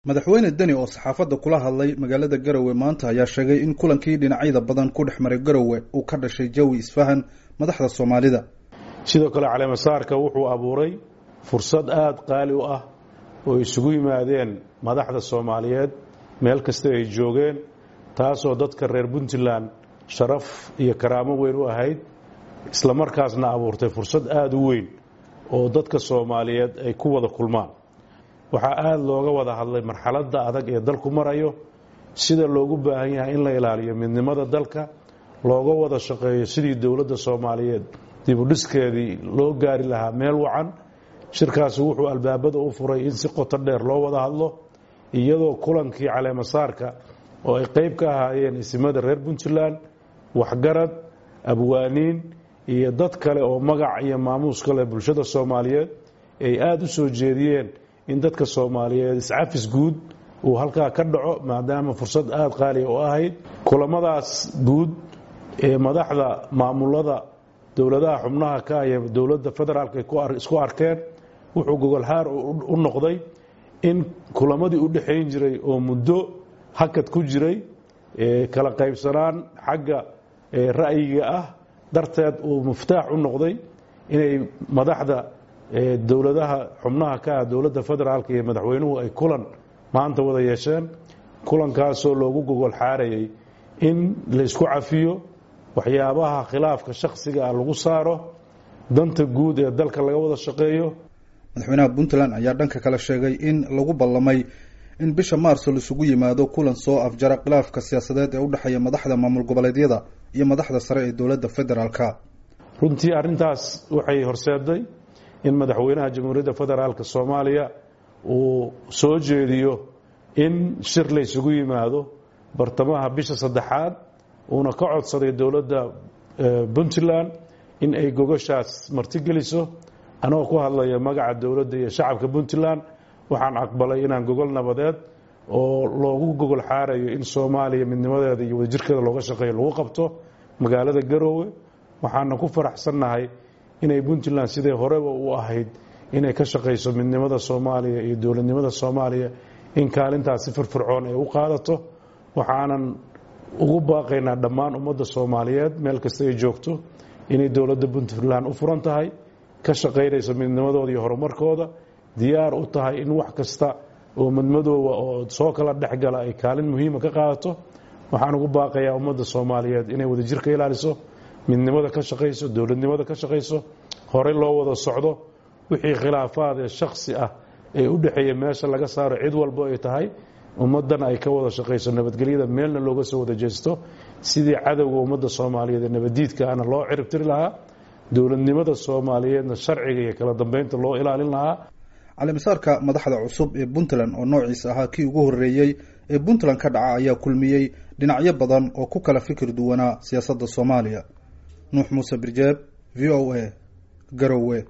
madaxweyne deni oo saxaafadda kula hadlay magaalada garowe maanta ayaa sheegay in kulankii dhinacyada badan ku dhex maray garowe uu ka dhashay jawi isfahan madaxda soomaalida sidoo kale caleemasaarka wuxuu abuuray fursad aada qaali u ah oo isugu yimaadeen madaxda soomaaliyeed meel kasta ay joogeen taasoo dadka reer puntland sharaf iyo karaamo weyn u ahayd islamarkaasna abuurtay fursad aada u weyn oo dadka soomaaliyeed ay ku wada kulmaan waxaa aada looga wada hadlay marxaladda adag ee dalku marayo sida loogu baahan yahay in la ilaaliyo midnimada dalka looga wada shaqeeyo sidii dowladda soomaaliyeed dibudhiskeedii loo gaari lahaa meel wacan shirkaasi wuxuu albaabada u furay in si qoto dheer loo wada hadlo iyadoo kulankii caleemasaarka oo ay qeyb ka ahaayeen isimada reer puntland waxgarad abwaaniin iyo dad kale oo magac iyo maamuus kale bulshada soomaaliyeed ay aada u soo jeediyeen in dadka soomaaliyeed iscafis guud uu halkaa ka dhaco maadaama fursad aada qaaliya u ahayd kulamadaas guud ee madaxda maamulada dowladaha xubnaha ka iyo dowladda federaalk ay isku arkeen wuxuu gogolxaar u noqday in kulamadii u dhexayn jiray oo muddo hakad ku jiray kala qaybsanaan xagga ra'yiga ah darteed uu muftaax u noqday inay madaxda dowladaha xubnaha ka ah dowladda federaalk iyo madaxweynuhu ay kulan maanta wada yeesheen kulankaasoo loogu gogol xaarayay in laysku cafiyo waxyaabaha khilaafka shakhsiga ah lagu saaro danta guud ee dalka laga wada shaqeeyo madaxweynaha puntland ayaa dhanka kale sheegay in lagu ballamay in bisha maarso laisugu yimaado kulan soo afjara khilaafka siyaasadeed ee u dhexeeya madaxda maamul goboleedyada iyo madaxda sare ee dowladda federaalka runtii arrintaas waxay horseeday in madaxweynaha jamhuuriyadda federaalk soomaaliya uu soo jeediyo in shir la ysugu yimaado bartamaha bisha saddexaad uuna ka codsaday dowladda puntland in ay gogoshaas martigeliso anagoo ku hadlaya magaca dowladda iyo shacabka puntland waxaan aqbalay inaan gogol nabadeed oo loogu gogol xaarayo in soomaaliya midnimadeeda iyo wadajirkeeda looga shaqeeyo lagu qabto magaalada garoowe waxaana ku faraxsannahay inay puntland sidai horeba u ahayd inay ka shaqayso midnimada soomaaliya iyo dowladnimada soomaaliya in kaalintaas si firfircoon ay u qaadato waxaanan ugu baaqaynaa dhammaan ummadda soomaaliyeed meel kasta ay joogto inay dowladda puntland u furan tahay ka shaqaynayso midnimadooda iyo horumarkooda diyaar u tahay in wax kasta oo midmadooba oo soo kala dhexgala ay kaalin muhiima ka qaadato waxaan ugu baaqayaa ummadda soomaaliyeed inay wadajirka ilaaliso midnimada ka shaqayso dowladnimada ka shaqayso horey loo wada socdo wixii khilaafaad ee shaksi ah ee u dhexeeya meesha laga saaro cid walbo ay tahay ummaddan ay ka wada shaqayso nabadgelyada meelna looga soo wada jeesto sidii cadowga ummadda soomaaliyeed ee nabaddiidka ana loo ciribtiri lahaa dowladnimada soomaaliyeedna sharciga iyo kala dambeynta loo ilaalin lahaa caleemasaarka madaxda cusub ee puntland oo noociisa ahaa kii ugu horreeyey ee puntland ka dhaca ayaa kulmiyey dhinacyo badan oo ku kala fikir duwanaa siyaasadda soomaaliya nuux muuse birjeeb v o a garowe